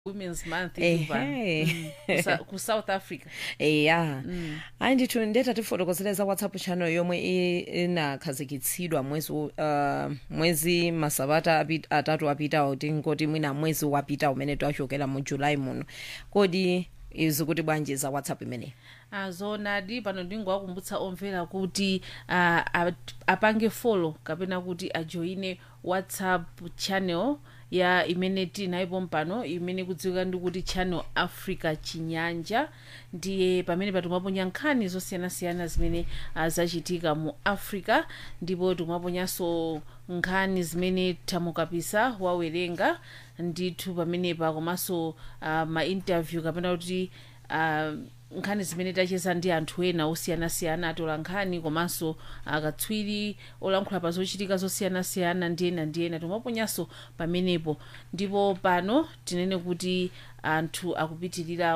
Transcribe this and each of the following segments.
women's month Ehe. Ivan. Mm. Kusa- ku south africa eya hayi ndithu ndeta tifotokozeleza whatsapp channel yomwe i- inakhazikitsidwa mwezi u- uh, mwezi masabata api- atatu apitawo tingoti mwina mwezi wapita umene twachokera mu julayi muno kodi izi kuti bwanji za whatsapp imeneyi azonadi pano ndingowakumbutsa omvera kuti uh, ap- apange follow kapena kuti ajoine whatsapp channel ya imene tinayipo mpano imene kudziwika ndi kuti channel africa chinyanja ndiye pamene patimaponya nkhani zosiyanasiyana zimene uh, zachitika mu africa ndipo timaponyanso nkhani zimene tamukapisa wawerenga ndithu pamenepa komanso uh, mainterview kapena kuti uh, nkhani zimene tacheza ndi anthu ena osiyanasiyana atola nkhani komanso akatswiri olankhula pa zochitika zosiyanasiyana ndi ena ndi ena timaponyanso pamenepo ndipo pano tinene kuti anthu akupitirira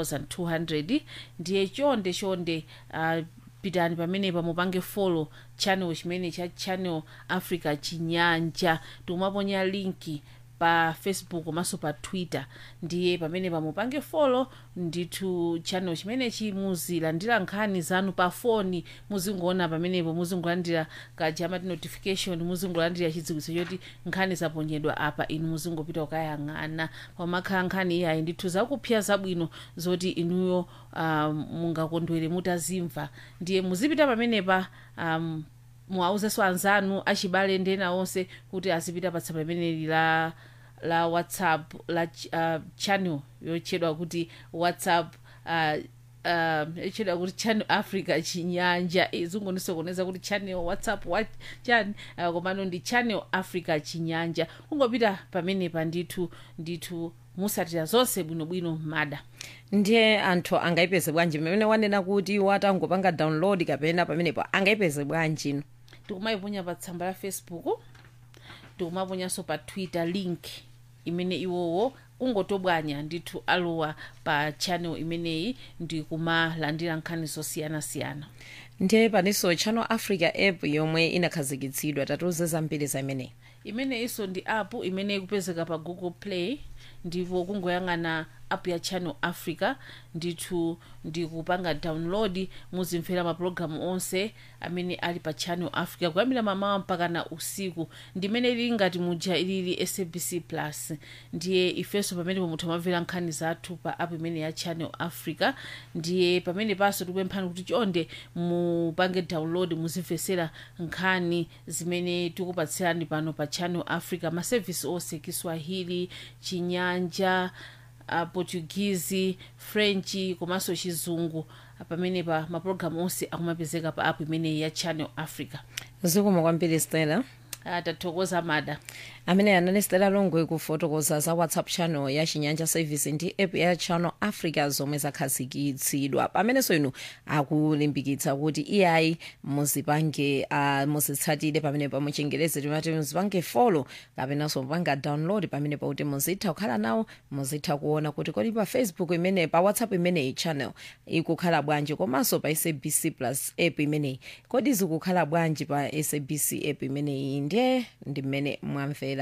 1200 ndiye chonde chonde uh, pitani pamenepa mupange follow channel chimene cha channel africa chinyanja tikumaponya linki pa facebook komanso pa twitter ndiye pamene pamupange follow ndithu channel chimenechi muzilandira nkhani zanu pa foni muzingoona pamenepo muzingolandira kajamati notification muzingolandira chidziwitso choti nkhani zaponyedwa apa inu muzingopita kukayang'ana pamakhala nkhani iyayi ndithu zakupsya zabwino zoti inuyo um, mungakondwere mutazimva ndiye muzipita pamenepa um, muwauzenso anzanu achibale ndi ena onse kuti azipita pa tsamba limeneli la la whatsapp la ch- uh, channel yotchedwa kuti whatsapp uh, uh, yotchedwa kuti channel africa chinyanja izingonisokoneza kuti channel whatsapp wa chani uh, komano ndi channel africa chinyanja kungopita pamenepa ndithu ndithu musatira zonse bwinobwino mada ndiye anthu angayipeze bwanji pamene wanena kuti watangopanga download kapena pamenepo angayipeze bwanji tikumayiponya pa tsamba la facebook tikumaponyanso pa twitter link imene iwowo kungotobwanya ndithu alowa pa channel imeneyi ndi kumalandira nkhani zosiyanasiyana ndiye paninso channel africa app yomwe inakhazikitsidwa tatiuze zambiri za imeneyi imeneyinso ndi app imene ikupezeka pa google play ndipo kungoyang'ana app ya channel africa ndithu ndikupanga download muzimvera mapulogalamu onse amene ali pa channel africa kuyambira mamawa mpaka na usiku ndimene ili ngati muja ilili sabc plus ndiye ifenso pamene pomutha mamvera nkhani zathu pa app imene ya channel africa ndiye pamene panso tikupemphani kuti chonde mupange download muzimvesera nkhani zimene tikupatsirani pano pa channel africa masevisi onse kiswahili chinyanja uh, portuguese french komanso chizungu pamenepa mapulogalamu onse akumapezeka pa app imeneyi ya channel africa zikomo kwambiri stella uh, tathokoza mada amene anali stella longwe kufotokoza za whatsapp channel ya chinyanja service ndi app ya channel africa zomwe zakhazikitsidwa pamenenso inu akulimbikitsa kuti iyayi muzipange uh, muzitsatire pamene pa muchingerezi timati muzipange follow kapenanso mupanga download pamene pakuti muzitha kukhala nawo muzitha kuona kuti kodi pa facebook imene pa whatsapp imeneyi channel ikukhala bwanji komanso pa sabc plus app imeneyi kodi zikukhala bwanji pa sabc app imeneyi ndiye ndi mmene mwamvera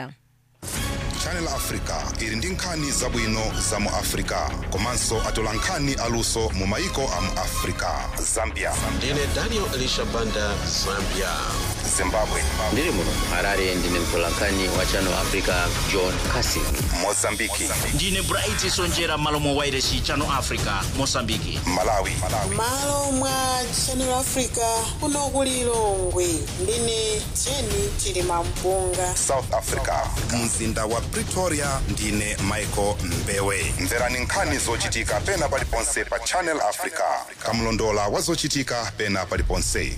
channel africa ili ndi nkhani zabwino za mu africa komanso atola nkhani aluso mu maiko a mu africa zambia ndine daniel elisha banda zambia zimbabwe ndiri muno harare ndine mtolankhani wa channel africa john casing mozambiki ndine bright sonjera malo mwa wairesi channel africa mosambiki malawi malo mwa channel africa kuno ku lilongwe ndine jeni chilima mpunga south africa mzinda wa pretoria ndine michael mbewe mverani nkhani zochitika pena paliponse pa channel africa kamlondola wa zochitika pena paliponse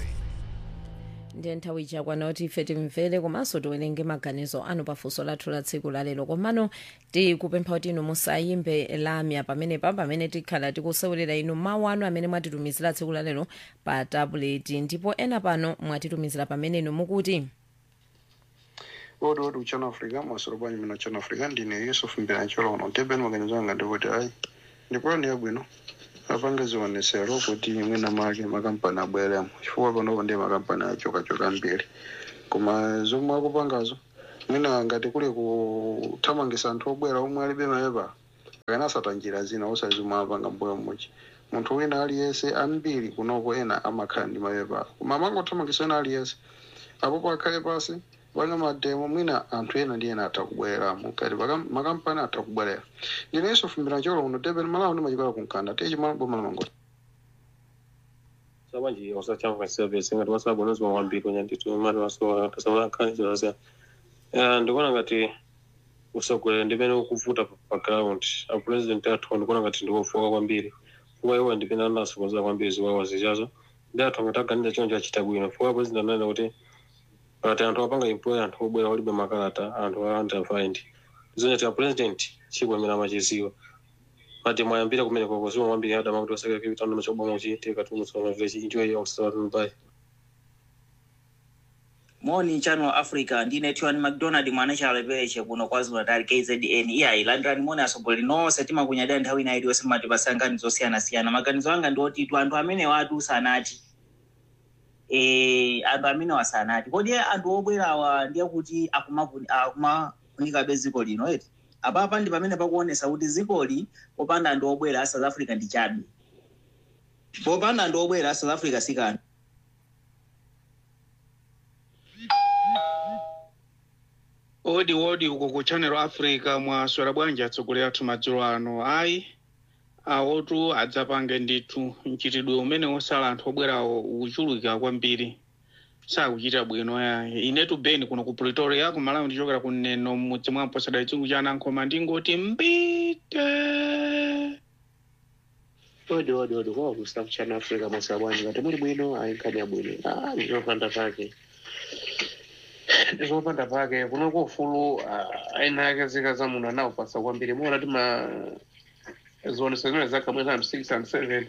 ndiye nthawi ichakwana kuti ife timvere komanso tiwerenge maganizo anu pafunso lathu la tsiku lalero komano tikupempha kuti inu musayimbe lamya pamenepa pamene tikhala tikusewelera inu mawu anu amene mwatitumizira tsiku lalero pa tabuleti ndipo ena pano mwatitumizira pamene inu mukuti odi odi uchana africa masoro bwanyi mina uchana africa ndine yusuf mbiracholo uno tebeni maganizo anga ndikuti ayi ndipulani yabwino apange zionesero kuti mwina make makampani abweremo chifukwa panopo ndiye makampani achokachoka mbiri koma zomwe akupangazo mwina ngati kuli kuthamangisa anthu obwera omwe alibe mapepa kana asata njira zina osazimwe apanga mbuyo mmodzi munthu wina aliyense ambiri kunoko ena amakhala ndi mapepa koma amangothamangisa ena aliyense apopo akhale pasi panga mademo mwina anthu ena ndi ena atha kubwereramo kati paka- makampani atha kubwerera ndinenso fumbira cholo uno tepeni malawo ndimachikola kunkanda tiye chimala boma lamangoti sabanji osachamba service ngati wasabonezwa kwambiri kwenye nditu mali wasowa tasamula nkhani zilazia ndikuona ngati usogolera ndimene ukuvuta pa- pa ground a president athu ndikuona ngati ndikofoka kwambiri fuka iwo ndipene anasokonzera kwambiri ziwawa zichazo ndi athu ngati aganiza choncho achita bwino fuka president ananena kuti pakati anthu apanga employ anthu obwera olibe makalata anthu a underfined zonyati a president chikwamira machiziwa mati mwayambira kumene koko ziwa mwambiri adama kuti osakira kivitano machoboma uchiitika tumusoma vile enjoy yourself bye moni channel africa ndine tiwani mcdonald mwana chalepereche kuno kwazulu natal kzn iyayi landirani moni asogoleri nonse timakunyadira nthawi ina iliyonse mmatipasa nkhani zosiyanasiyana maganizo anga ndi otitu anthu amene watu sanati eh anthu amene wasanati kodi anthu obwerawa ndiye kuti akumavu- akumafunikabe dziko lino eti apapa ndi pamene pakuonesa kuti dzikoli popanda anthu obwera a south africa ndi chabe popanda anthu obwera a south africa sikanthu odi odi uko ku channel africa mwaswera bwanji atsogoleri athu madzulo ano ayi awotu adzapange ndithu mchitidwe umene wosala anthu obwerawo ukuchuluka kwambiri sakuchita bwino yayi inetu beni kuno ku pretoria kumalawi ndichokera kuneno mmudzi mwa mposada chungu cha anankhoma ndingoti mbite odi odi odi kwa ku south channel africa mwaswera bwanji ngati muli bwino ayi nkhani ya bwino ah ndizopanda pake ndizopanda pake kuno kufulu aina yake zika za munthu anawupasa kwambiri muona tima zioneso zimene zakhamwe za six and seven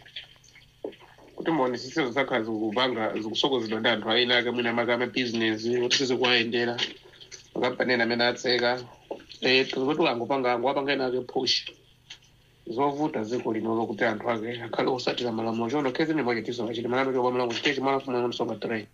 kuti maonesesizo zakhala zikupanga zikusokonezedwa ndi anthu aina yake mwina amake amabizinesi kuti sizikuwayendera makampani ena amene atseka kuti angopanga ango apanga ena ake push zovuta ziko lino kuti anthu ake akhale osatira malamulo chono kezi nimachitiso achiti malamulo chokwa malamulo chitechi malafumu msonga tray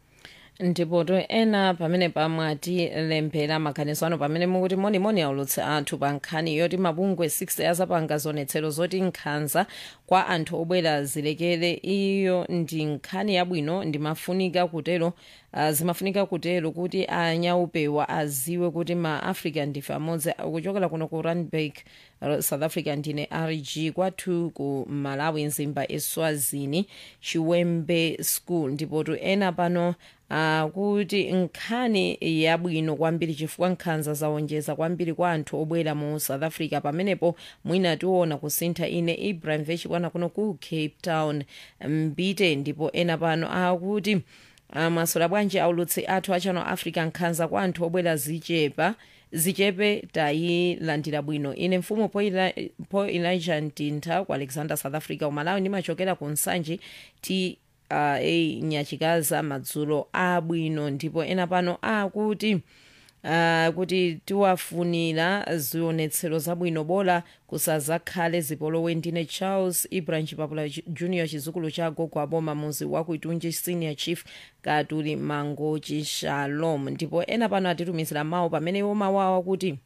ndipoto ena pamene pamwatilembera maganizo ano pamene mukuti monimoni aulutse anthu pa nkhani yoti mabungwe 6 azapanga zionetsero zoti nkhanza kwa anthu obwera zilekere iyo ndi nkhani yabwino ndimafunika kutero uh, zimafunika kutero kuti anyaupewa aziwe kuti ma africa ndife amodzi kuchokera kuno ku randburg uh, south africa ndine rg kwathu ku malawi nzimba eswazini chiwembe school ndipotu ena pano uh, kuti nkhani yabwino kwambiri chifukwa nkhanza zawonjeza kwambiri kwa anthu obwera mu south africa pamenepo mwina tiona kusintha ine ibrahim vechikwana kuno ku cape town mbite ndipo ena pano akuti maswera bwanji aulutsi athu a channel africa nkhanza kwa anthu obwera zichepa zichepe tayilandira bwino ine mfumu po Eli- po elijah mtintha ku alexander south africa umalawi ndimachokera ku nsanji ti uh, a nyachikaza madzulo abwino ndipo ena pano akuti Uh, kuti tiwafunira zionetsero zabwino bola kusazakhale zipolowe ndine charles ibrahim chipapula Ju- junior chizukulu cha gogo aboma muzi wakuitunji senior chief katuli mangochi shalom ndipo ena pano atitumizira mawu pamene iwo mawu awo kuti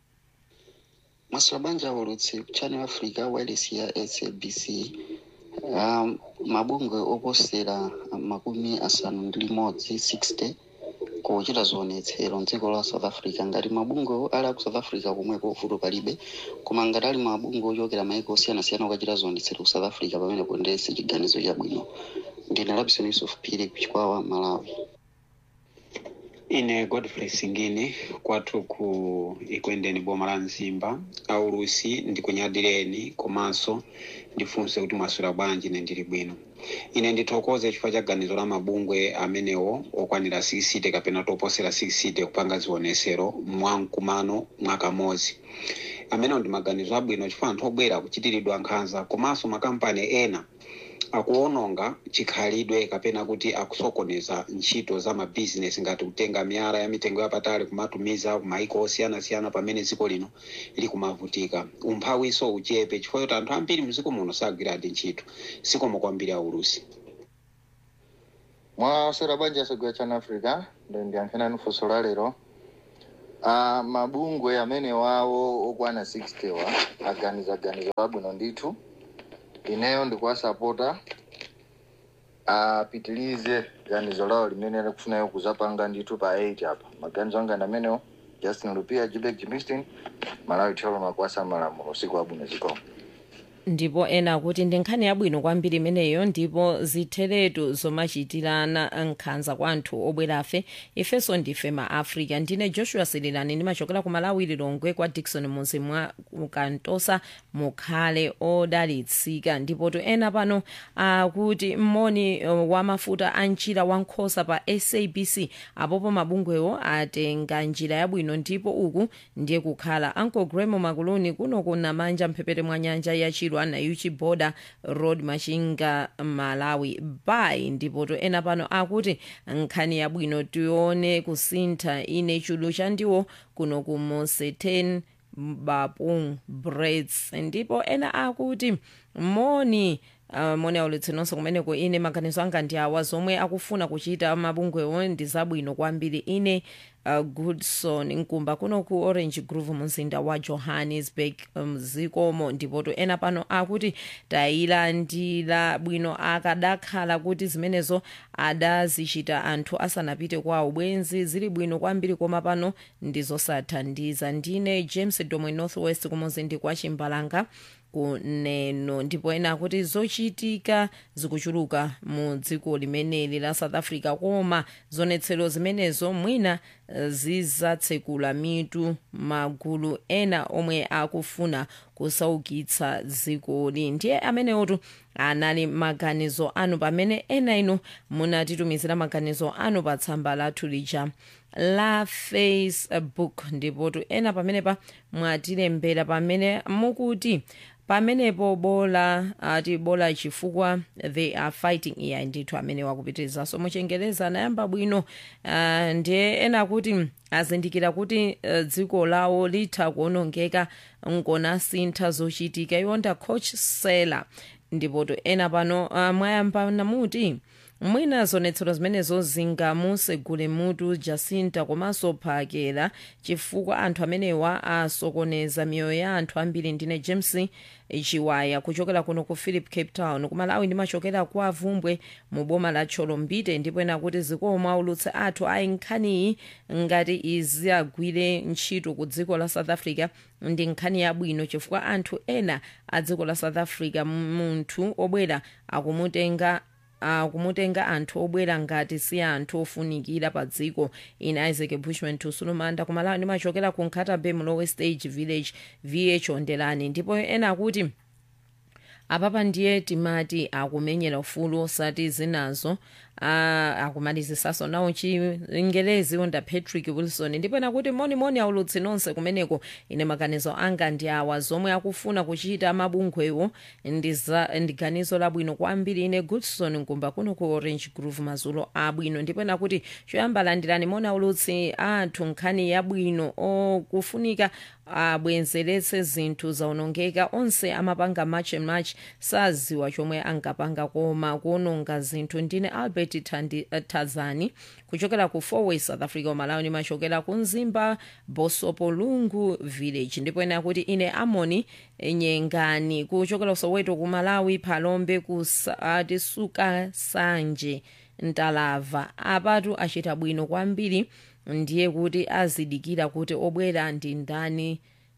maswera bwanji aulutsi channel africa wireless ya sabc um, mabungwe oposera makumi asanu ndi limodzi 60 kuchita zionetsero mdziko la south africa ngati mabungwe ali aku south africa komweko vuto palibe koma ngati ali mabungwe ochokera maiko osiyanasiyana okachita zionetsero ku south africa pamene kundesi chiganizo chabwino ndine labison yusuf phiri kuchikwawa malawi ine godfrey singini kwathu ku ikwendeni boma la mzimba aulusi ndikunyadireni komanso ndifunse kuti mwaswera bwanji ine ndili bwino ine ndithokoze chifukwa cha ganizo la mabungwe amenewo okwanira 60 kapena toposera 60 kupanga zionesero mwamkumano mwakamodzi amenewo ndi maganizo abwino chifukwa anthu obwera kuchitiridwa nkhanza komanso makampani ena akuononga chikhalidwe kapena kuti akusokoneza ntchito za mabizinesi ngati kutenga miyala ya mitengo yapatali kumatumiza kumaiko osiyanasiyana pamene dziko lino likumavutika umphawiso uchepe chifukwa choti anthu ambiri mdziko muno sagwiradi ntchito sikomo kwambiri aulusi mwaswera bwanji asogera channel africa ndo ndiyankhenani funso la lero uh, mabungwe amene wawo okwana 60 wa aganiza ganizo labwino ndithu ineyo ndikuwasapota apitilize ganizo lawo limene akufunayo kuzapanga ndithu pa 8 apa maganizo anga ndi amenewo justin lupia jibek jimistin malawi tholo makwasa malamulo usiku wabwino zikomo ndipo ena kuti ndi nkhani yabwino kwambiri imeneyo ndipo zitheretu zomachitirana nkhanza kwa anthu obwerafe ifenso ndife ma africa ndine joshua sirilani ndimachokera ku malawi lilongwe kwa dikson muzi mwa kantosa mukhale odalitsika ndipo to ena pano akuti mmoni uh, wa mafuta a njira wa nkhosa pa sabc apopo mabungwewo atenga njira yabwino ndipo uku ndiye kukhala uncle gremo makuluni kuno kuna manja mphepete mwa nyanja ya chilwa na uchi border road machinga malawi bay ndipo to ena pano akuti nkhani yabwino tione kusintha ine chulu chandiwo kuno ku moseten bapung braids ndipo ena akuti moni Uh, moni aulutsi nonse kumeneko ine maganizo anga ndi awa zomwe akufuna kuchita mabungwewo ndi zabwino kwambiri ine uh, goodson nkumba kuno ku orange grove mumzinda wa johannesburg mzikomo um, ndipoto ena pano akuti tayilandira bwino akadakhala kuti zimenezo adazichita anthu asanapite kwa ubwenzi zili bwino kwambiri koma pano ndizosathandiza ndine james domwe northwest kumuzindi kwa chimbalanga kuneno ndipo ena akuti zochitika zikuchuluka mu dziko limeneli la south africa koma zonetsero zimenezo mwina zizatsekula mitu magulu ena omwe akufuna kusaukitsa dzikoli ndiye amenewotu anali maganizo anu pamene ena inu munatitumizira maganizo anu pa tsamba lathu lija la facebook ndipotu ena pamenepa mwatilembera pamene mukuti pamenepo bola ati bola chifukwa they are fighting iya ndithu amene wakupitirizaso muchengereza anayamba bwino uh, ndiye ena kuti azindikira kuti uh, dziko lawo litha kuonongeka nkona sintha zochitika iwonda coach sela ndipoto ena pano uh, mwayamba namuti mwina zonetsero zimenezo zingamusegule mutu jacinta komanso phakela chifukwa anthu amenewa asokoneza miyoyo ya anthu ambiri ndine james chiwaya kuchokera kuno ku philip cape town kumalawi ndimachokera kwa avumbwe mu boma la cholombite ndipo ena kuti zikomo aulutsi athu ayi nkhaniyi ngati izi agwire ntchito ku dziko la south africa ndi nkhani yabwino chifukwa anthu ena a dziko la south africa munthu obwera akumutenga akumutenga anthu obwera ngati si anthu ofunikira pa dziko ine isaac bushman tusulumanda kumalawi ndimachokera ku nkhatabe mlowe stage village vh ondelani ndipo ena akuti apapa ndiye timati akumenyera ufulu osati zinazo uh, akumalizisaso nawo chingelezi onda patrick wilson ndipo nakuti monimoni aulutsi nonse kumeneko ine maganizo anga ndi awa zomwe akufuna kuchita mabungwewo ndi ganizo labwino kwambiri ine goodson nkumba kuno ku orange grove mazulo abwino ndipo nakuti choyamba landirani moni aulutsi athu nkhani yabwino okufunika abwenzeretse zinthu zaonongeka onse amapanga match and match saziwa chomwe angapanga koma kuononga zinthu ndine albert Tandi, uh, tazani kuchokera ku fourway south africa malawi ndimachokera ku mzimba bosopo lungu village ndipo ena kuti ine amoni nyengani kuchokera soweto ku malawi phalombe kusati suka sanje ntalava apatu achita bwino kwambiri ndiye kuti azidikira kuti obwera ndi ndani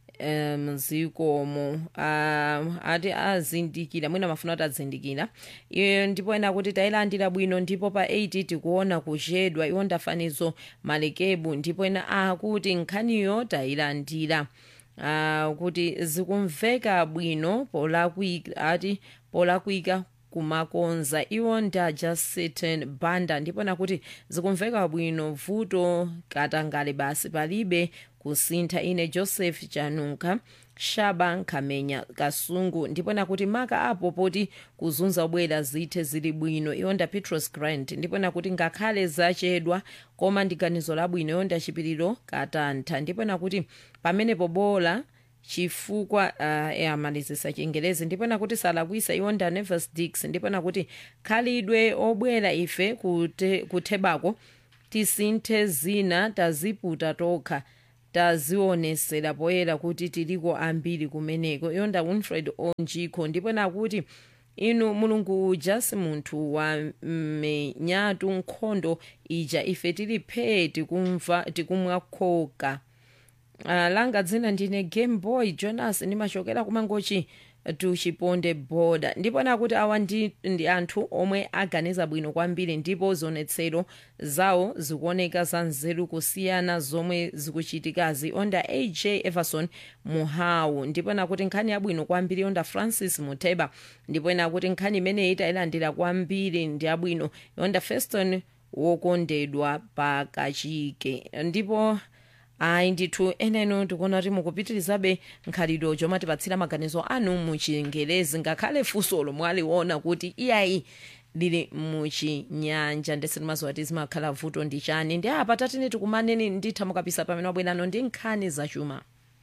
mzikomo um, ati azindikira mwina mafuna kuti azindikira iyo ndipo ena kuti tayilandira bwino ndipo pa 8 tikuona kuchedwa iwo ndafanizo malekebu ndipo ena akuti nkhaniyo tayilandira uh, kuti zikumveka bwino polakwika ati polakwika kumakonza iwo nda justin banda ndipo nakuti zikumveka bwino vuto katangale basi palibe kusintha ine joseph chanunka shaba nkhamenya kasungu ndipo nakuti maka apo poti kuzunza obwera zithe zili bwino iwonda petros grant ndipo nakuti ngakhale zachedwa koma ndi ganizo labwino iwonda chipiriro katantha ndipo nakuti pamenepo bola chifukwa uh, amalizisa chingelezi ndipo nakuti salakwisa iwonda nevis dix ndipo nakuti khalidwe obwera ife kute, kuthebako tisinthe zina taziputa tokha tazionesera poyera kuti tiliko ambiri kumeneko yonda winfred onjikho ndipo nakuti inu mulungu uja si munthu wa menyatu nkhondo ija ife tili phee tikumva tikumwa khoka uh, langa dzina ndine game boy jonas ndimachokera kumangochi tuchiponde boda ndipo nakuti awa ndi, ndi anthu omwe aganiza bwino kwambiri ndipo zionetsero zawo zikuoneka za nzeru kusiyana zomwe zikuchitikazi onda aj everson muhawu ndipo nakuti nkhani yabwino kwambiri onda francis muteba ndipo nakuti nkhani imeneyi itayilandira kwambiri ndi yabwino onda feston wokondedwa pakachike ndipo ayi ndithu eneno ndikuona kuti mukupitirizabe nkhalidwe chomatipatsira maganizo anu muchingelezi ngakhale funsolo mwaliona kuti iyayi lili muchinyanja ndese timaziwa kuti zimakhala vuto ndi chani ndi apa tatine tikumaneni nditha mukapisa pamene wabwerano ndi nkhani zachuma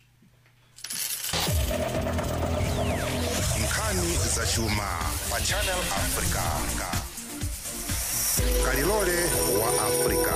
nkhani zachuma pa channel africa kalilole wa africa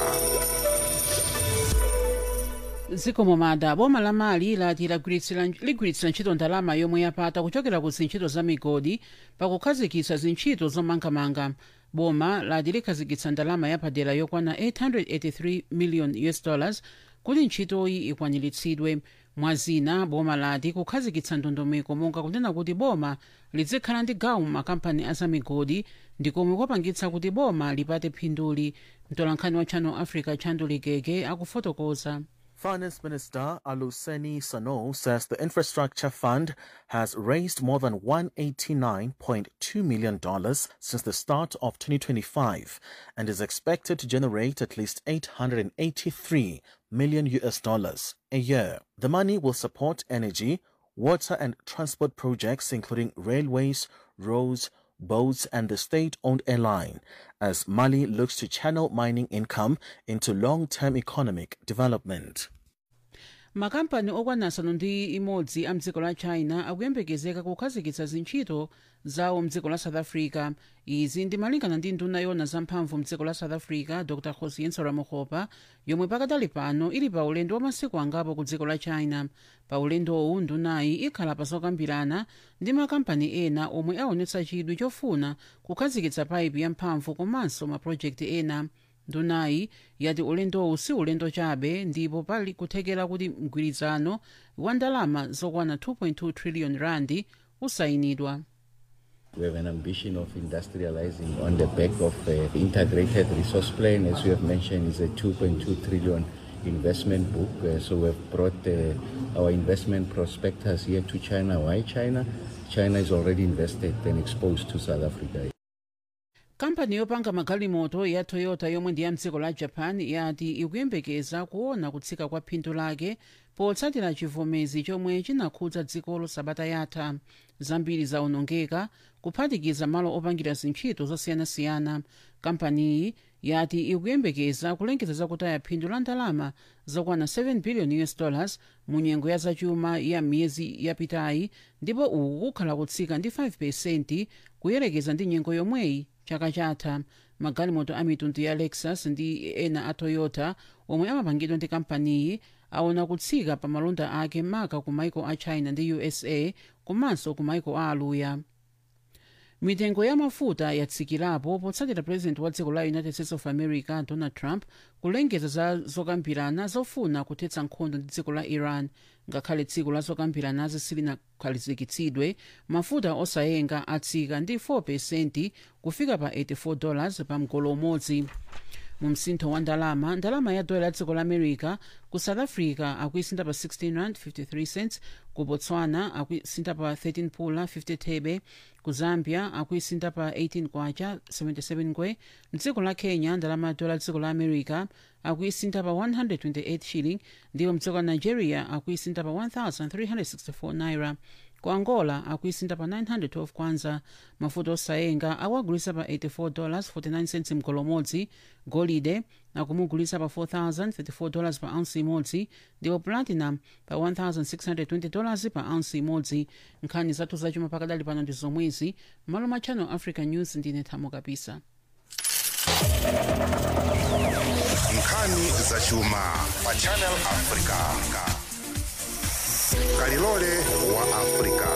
zikomo mada boma la mali lati lagwiritsira- ligwiritsira ntchito ndalama yomwe yapata kuchokera ku zintchito za migodi pakukhazikitsa zintchito zomangamanga boma lati likhazikitsa ndalama yapadera yokwana 883 million us dollars kuti ntchitoyi ikwaniritsidwe mwazina boma lati kukhazikitsa ndondomeko monga kunena kuti boma lizikhala ndi gawo mu makampani azamigodi ndikomwe kwapangitsa kuti boma lipate phinduli mtolankhani wa channel africa chandu ligege akufotokoza Finance Minister Aluseni Sano says the Infrastructure Fund has raised more than $189.2 million since the start of 2025 and is expected to generate at least 883 million US dollars a year. The money will support energy, water and transport projects including railways, roads, boats and the state-owned airline as Mali looks to channel mining income into long-term economic development. makampani okwana asanu ndi imodzi a mdziko la china akuyembekezeka kukhazikitsa zintchito zawo mdziko la south africa izi ndimalingana ndi nduna yona zamphamvu mdziko la south africa dr josienso ramohopa yomwe pakadali pano ili pa ulendo wa masiku angapo ku dziko la china pa ulendowu ndunayi ikhala pa zokambirana ndi makampani ena omwe aonetsa chidwi chofuna kukhazikitsa paipi yamphamvu komanso mapulojekiti ena ndunayi yati ulendowu si ulendo chabe ndipo pali kuthekera kuti mgwirizano wa ndalama zokwana 2.2 trillion randi usayinidwa We have an ambition of industrializing on the back of uh, the integrated resource plan, as you have mentioned, is a 2.2 trillion investment book. Uh, so we have brought uh, our investment prospectus here to China. Why China? China is already invested and exposed to South Africa. kampani yopanga magalimoto ya toyota yomwe ndi ya mdziko la japan yati ikuyembekeza kuona kutsika kwa phindu lake potsatira chivomezi chomwe chinakhudza dzikolo sabata yatha zambiri zaonongeka kuphatikiza malo opangira zintchito zosiyanasiyana kampaniyi yati ikuyembekeza kulengeza zakutaya phindu la ndalama zokwana 7 billion us dollars mu nyengo ya zachuma ya miyezi yapitayi ndipo uku kukhala kutsika ndi 5 pesenti kuyerekeza ndi nyengo yomweyi chaka chatha magalimoto a mitundu ya lexus ndi ena a toyota omwe amapangidwa ndi kampaniyi aona kutsika pa malonda ake maka ku maiko a china ndi usa komanso ku maiko a aluya mitengo ya mafuta yatsikirapo potsatira president wa dziko la united states of america donald trump kulengeza za zokambirana zofuna kuthetsa nkhondo ndi dziko la iran ngakhale dziko la zokambiranazi silinakhalizikitsidwe mafuta osayenga atsika ndi 4 pesenti kufika pa 84 dollars pa mgolo umodzi mu msintho wa ndalama ndalama ya dola ya dziko la america ku south africa akuisinta pa 16 rand 53 cents ku botswana akuisinta pa 13 pula 50 thebe ku zambia akuisinta pa 18 kwacha 77 ngwe mdziko la kenya ndalama ya dola ya dziko la america akuisinta pa 128 shilling ndipo mdziko la nigeria akuisinta pa 1364 naira ku angola akuisinta pa 912 kwanza mafuta osayenga akuagulisa pa 84 dollars 49 cents mgolo umodzi golide akumugulisa pa 4034 dollars pa ounce imodzi ndipo platinum pa 1620 dollars pa ounce imodzi nkhani zathu zachuma pakadali pano ndi zomwezi malo ma channel africa news ndine thamo kapisa nkhani za chuma pa channel africa kalilole wa africa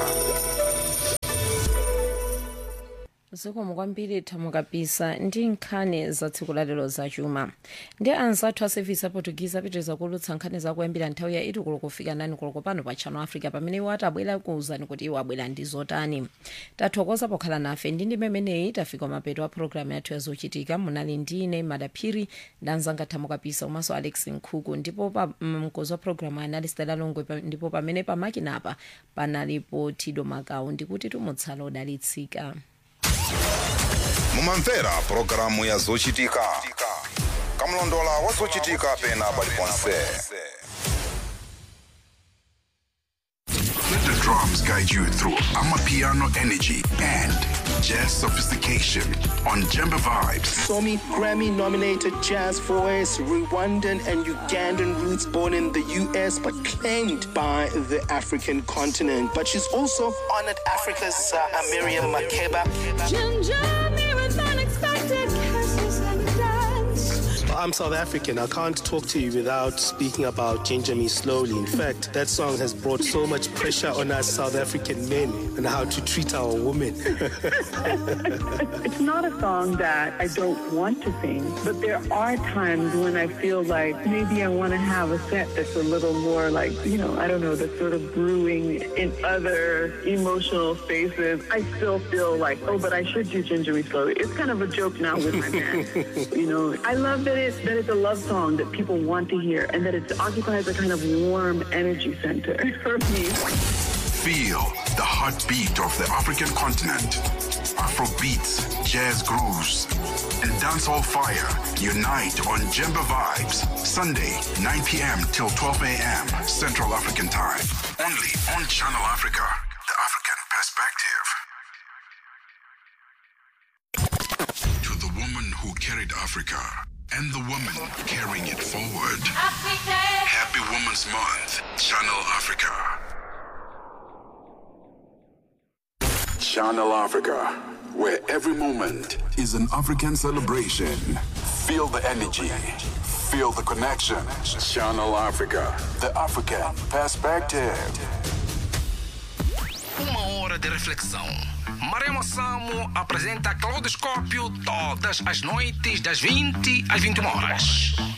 zikomo kwambiri thamukapisa ndi nkhani za tsiku lalero zachuma ndi anzathu a sevisi aportuguese apitiriza kulutsa nkhani zakuyambira nthawi ya itu koloko kufika nani koloko pano pa channel africa pamene iwo atabwera kuwuzani kuti iwo abwera ndi zotani tathokoza pokhala nafe ndi ndi memeneyi tafika mapeto a programu yathu yazochitika munali ndine madaphiri ndanzanga thamukapisa komanso alex nkhuku ndipo pa mkozi wa programu anali stela longwe pa- ndipo pamene pamakinapa panalipo tido makawu ndikuti tumutsala odalitsika mumamvera pulogalamu ya zochitika kamlondola wa zochitika pena paliponse Let the drums guide you through Amapiano energy and jazz sophistication on Jemba Vibes. Somi Grammy nominated jazz voice, Rwandan and Ugandan roots born in the US but claimed by the African continent. But she's also honored Africa's uh, Miriam Makeba. I'm South African. I can't talk to you without speaking about Ginger Me Slowly. In fact, that song has brought so much pressure on us South African men and how to treat our women. It's not a song that I don't want to sing, but there are times when I feel like maybe I want to have a set that's a little more like, you know, I don't know, that's sort of brewing in other emotional spaces. I still feel like, oh, but I should do Ginger Me Slowly. It's kind of a joke now with my band. you know, I love that it's, that it's a love song that people want to hear and that it occupies a kind of warm energy center for me. Feel the heartbeat of the African continent. Afro beats, jazz grooves, and dancehall fire unite on Jemba Vibes. Sunday, 9 p.m. till 12 a.m. Central African Time. Only on Channel Africa, the African perspective. To the woman who carried Africa and the woman carrying it forward. Happy Women's Month, Channel Africa. Channel Africa, where every moment is an African celebration. Feel the energy, feel the connection. Channel Africa, the African perspective. Uma hora de reflexão. Maremo Samo apresenta Claudoscópio todas as noites das 20 às 21 horas.